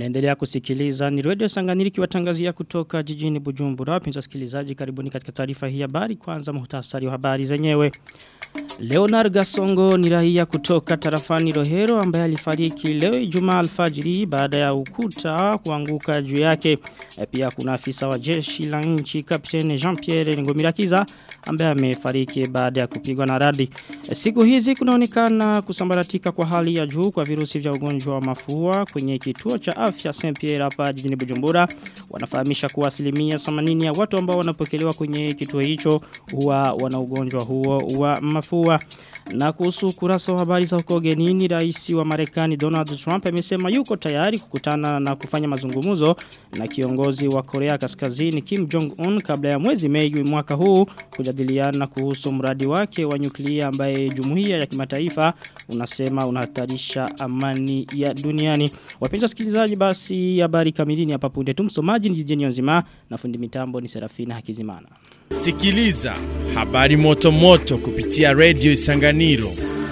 Mnaendelea kusikiliza ni Radio Sanganiri kiwatangazia kutoka jijini Bujumbura. Wapenzi wasikilizaji karibuni katika taarifa hii habari kwanza muhtasari wa habari zenyewe. Leonard Gasongo ni raia kutoka tarafani Rohero ambaye alifariki leo Ijumaa alfajiri baada ya ukuta kuanguka juu yake. E pia kuna afisa wa jeshi la nchi Kapteni Jean-Pierre Ngomirakiza ambaye amefariki baada ya kupigwa na radi. E siku hizi kunaonekana kusambaratika kwa hali ya juu kwa virusi vya ugonjwa wa mafua kwenye kituo cha afya Saint Pierre hapa jijini Bujumbura. Wanafahamisha kuwa asilimia 80 ya watu ambao wanapokelewa kwenye kituo hicho huwa wana ugonjwa huo wa mafua. Na kuhusu kurasa wa habari za huko genini rais wa Marekani Donald Trump amesema yuko tayari kukutana na kufanya mazungumzo na kiongozi wa Korea Kaskazini Kim Jong Un kabla ya mwezi Mei mwaka huu kujadiliana kuhusu mradi wake wa nyuklia ambaye jumuiya ya kimataifa unasema unahatarisha amani ya duniani. Wapenzi wasikilizaji basi habari kamilini hapa punde tu msomaji ni Jijeni Nzima na fundi mitambo ni Serafina Hakizimana. Sikiliza habari moto moto kupitia Radio Isanganiro.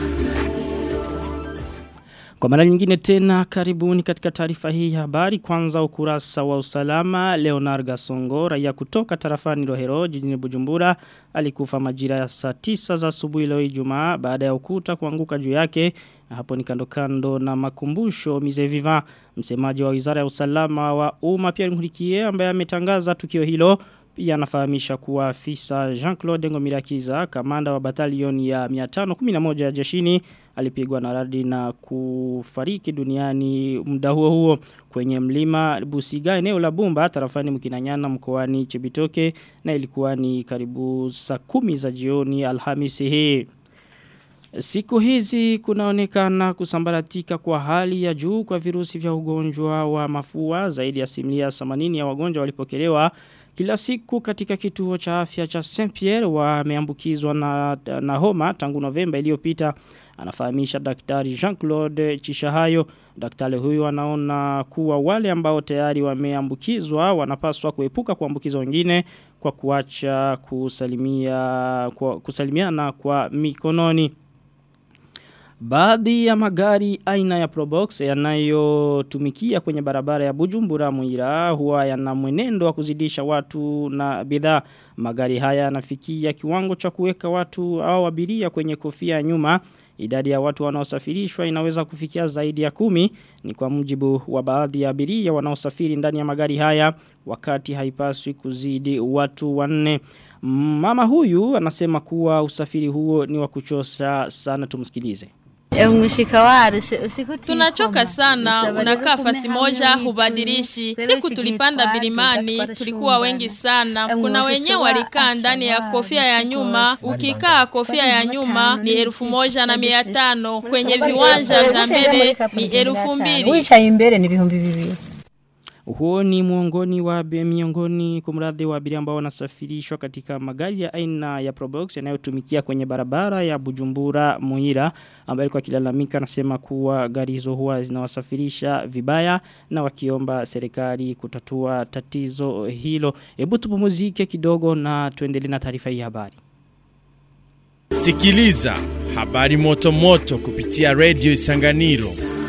Kwa mara nyingine tena karibuni katika taarifa hii ya habari kwanza ukurasa wa usalama Leonard Gasongo raia kutoka tarafani Rohero jijini Bujumbura alikufa majira ya saa 9 za asubuhi leo Ijumaa baada ya ukuta kuanguka juu yake hapo ni kando kando na makumbusho Mize Viva msemaji wa Wizara ya Usalama wa Umma Pierre Nkurikiye ambaye ametangaza tukio hilo pia anafahamisha kuwa afisa Jean-Claude Ngomirakiza kamanda wa batalioni ya 511 ya jeshini alipigwa na radi na kufariki duniani muda huo huo kwenye mlima Busiga eneo la Bumba tarafani Mkinanyana mkoani Chibitoke na ilikuwa ni karibu saa kumi za jioni Alhamisi hii. Siku hizi kunaonekana kusambaratika kwa hali ya juu kwa virusi vya ugonjwa wa mafua zaidi ya asilimia 80 ya wagonjwa walipokelewa kila siku katika kituo cha afya cha Saint Pierre wameambukizwa na, na homa tangu Novemba iliyopita anafahamisha daktari Jean-Claude Chishahayo daktari huyu anaona kuwa wale ambao tayari wameambukizwa wanapaswa kuepuka kuambukiza wengine kwa kuacha kusalimia kwa kusalimiana kwa mikononi Baadhi ya magari aina ya Probox yanayotumikia kwenye barabara ya Bujumbura Muira huwa yana mwenendo wa kuzidisha watu na bidhaa. Magari haya yanafikia kiwango cha kuweka watu au abiria kwenye kofia nyuma. Idadi ya watu wanaosafirishwa inaweza kufikia zaidi ya kumi ni kwa mujibu wa baadhi ya abiria wanaosafiri ndani ya magari haya wakati haipaswi kuzidi watu wanne. Mama huyu anasema kuwa usafiri huo ni wa kuchosha sana tumsikilize. Tunachoka sana, unakaa fasi moja hubadilishi. Siku tulipanda bilimani, tulikuwa wengi sana. Kuna wenye walikaa ndani ya kofia ya nyuma, ukikaa kofia ya nyuma ni elfu moja na mia tano. Kwenye viwanja vya mbele ni elfu mbili. Wicaye imbere ni ibihumbi bibiri. Huo ni muongoni wa miongoni kumradhi wa abiria ambao wanasafirishwa katika magari ya aina ya Probox yanayotumikia kwenye barabara ya Bujumbura Muhira ambayo kwa kilalamika anasema kuwa gari hizo huwa zinawasafirisha vibaya na wakiomba serikali kutatua tatizo hilo. Hebu tupumzike kidogo na tuendelee na taarifa hii habari. Sikiliza habari moto moto kupitia Radio Isanganiro.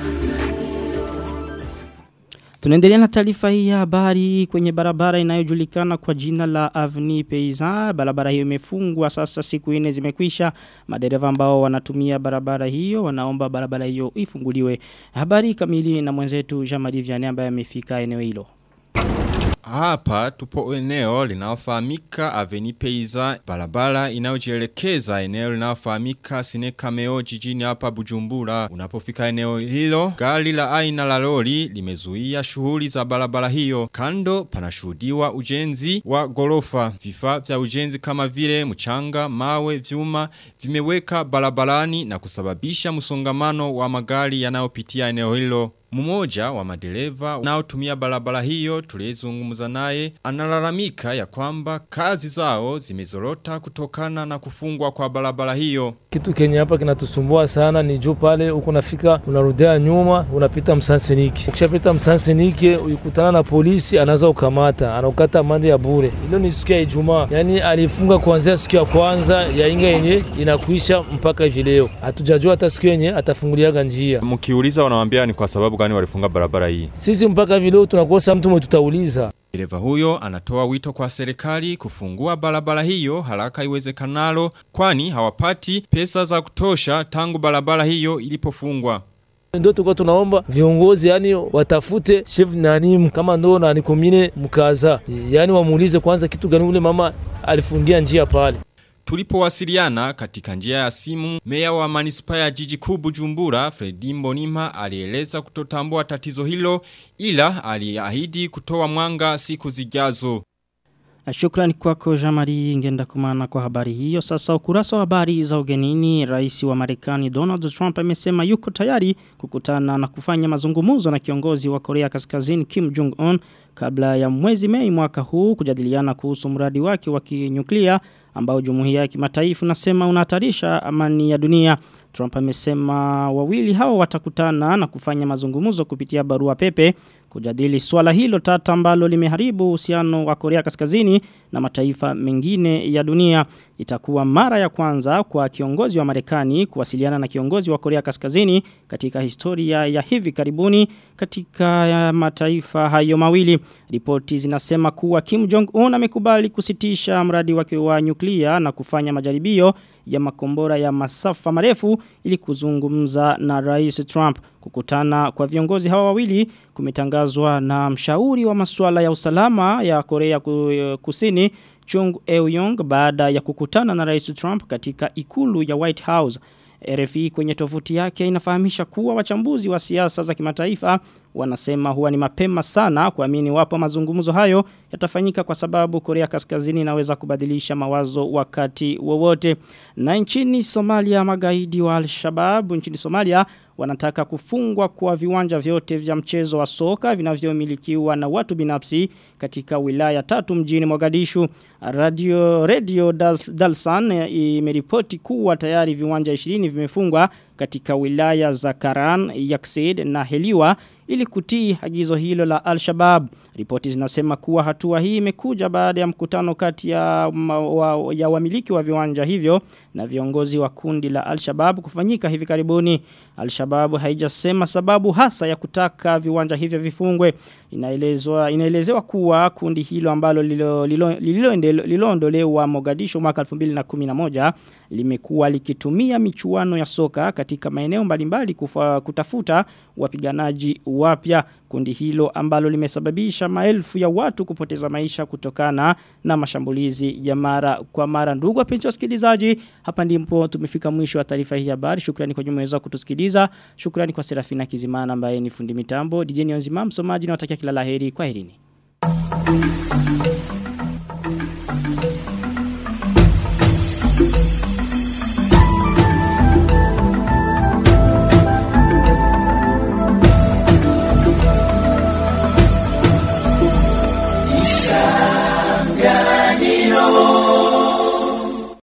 Tunaendelea na taarifa hii ya habari kwenye barabara inayojulikana kwa jina la Avni Peiza. Barabara hiyo imefungwa sasa siku nne zimekwisha. Madereva ambao wanatumia barabara hiyo wanaomba barabara hiyo ifunguliwe. Habari kamili na mwenzetu Jean-Marie Vianney ambaye amefika eneo hilo. Hapa tupo eneo linaofahamika Aveni Peiza barabara inayojielekeza eneo linaofahamika Sineka Meo jijini hapa Bujumbura. Unapofika eneo hilo, gari la aina la lori limezuia shughuli za barabara hiyo. Kando panashuhudiwa ujenzi wa gorofa. Vifaa vya ujenzi kama vile mchanga, mawe, vyuma vimeweka barabarani na kusababisha msongamano wa magari yanayopitia eneo hilo. Mmoja wa madereva unaotumia barabara hiyo tuliyezungumza naye analalamika ya kwamba kazi zao zimezorota kutokana na kufungwa kwa barabara hiyo. Kitu kenye hapa kinatusumbua sana ni juu pale uko nafika unarudia nyuma unapita msanseniki. Ukishapita msanseniki ukikutana na polisi anaanza kukamata, anaukata mande ya bure. Hilo ni siku ya Ijumaa. Yaani alifunga kuanzia siku ya kwanza ya inga yenye inakuisha mpaka hivi leo. Hatujajua hata siku yenye atafunguliaga njia. Mkiuliza wanawaambia ni kwa sababu gani walifunga barabara hii? Sisi mpaka vile tunakosa mtu mwe tutauliza. Dereva huyo anatoa wito kwa serikali kufungua barabara hiyo haraka iwezekanalo kwani hawapati pesa za kutosha tangu barabara hiyo ilipofungwa. Ndio tuko tunaomba viongozi yani watafute chef nani kama ndo na nikomine mkaza. Yani wamuulize kwanza kitu gani ule mama alifungia njia pale. Tulipowasiliana katika njia ya simu, meya wa manispa ya jiji kuu Bujumbura, Fredi Mbonima alieleza kutotambua tatizo hilo ila aliahidi kutoa mwanga siku zijazo. Shukrani kwako Jamari ngenda kumana kwa habari hiyo. Sasa ukurasa wa habari za ugenini, rais wa Marekani Donald Trump amesema yuko tayari kukutana na kufanya mazungumuzo na kiongozi wa Korea Kaskazini Kim Jong-un kabla ya mwezi Mei mwaka huu kujadiliana kuhusu mradi wake wa kinyuklia ambao jumuiya ya kimataifa nasema unahatarisha amani ya dunia. Trump amesema wawili hao watakutana na kufanya mazungumzo kupitia barua pepe kujadili swala hilo tata ambalo limeharibu uhusiano wa Korea Kaskazini na mataifa mengine ya dunia. Itakuwa mara ya kwanza kwa kiongozi wa Marekani kuwasiliana na kiongozi wa Korea Kaskazini katika historia ya hivi karibuni katika mataifa hayo mawili. Ripoti zinasema kuwa Kim Jong-un amekubali kusitisha mradi wake wa nyuklia na kufanya majaribio ya makombora ya masafa marefu ili kuzungumza na Rais Trump. Kukutana kwa viongozi hawa wawili kumetangazwa na mshauri wa masuala ya usalama ya Korea Kusini Chung Eui-yong baada ya kukutana na Rais Trump katika ikulu ya White House. RFI kwenye tovuti yake inafahamisha kuwa wachambuzi wa siasa za kimataifa wanasema huwa ni mapema sana kuamini wapo mazungumzo hayo yatafanyika kwa sababu Korea Kaskazini inaweza kubadilisha mawazo wakati wowote. Na nchini Somalia magaidi wa Al-Shabaab nchini Somalia wanataka kufungwa kwa viwanja vyote vya mchezo wa soka vinavyomilikiwa na watu binafsi katika wilaya tatu mjini Mogadishu. Radio Radio Dalsan imeripoti kuwa tayari viwanja 20 vimefungwa katika wilaya za Karan, Yaksid na Heliwa ili kutii agizo hilo la Al-Shabaab. Ripoti zinasema kuwa hatua hii imekuja baada ya mkutano kati ya, ma, wa, ya wamiliki wa viwanja hivyo na viongozi wa kundi la Al-Shabaab kufanyika hivi karibuni. Al-Shabaab haijasema sababu hasa ya kutaka viwanja hivyo vifungwe. Inaelezwa inaelezewa kuwa kundi hilo ambalo lililoondolewa Mogadishu mwaka 2011 limekuwa likitumia michuano ya soka katika maeneo mbalimbali kufa, kutafuta wapiganaji wapya. Kundi hilo ambalo limesababisha maelfu ya watu kupoteza maisha kutokana na mashambulizi ya mara kwa mara. Ndugu wapenzi wasikilizaji, hapa ndipo tumefika mwisho wa taarifa hii habari. Shukrani kwa jumuiya wako kutusikiliza. Shukrani kwa Serafina Kizimana ambaye ni fundi mitambo. DJ Nionzima msomaji na watakia kila laheri. Kwaherini.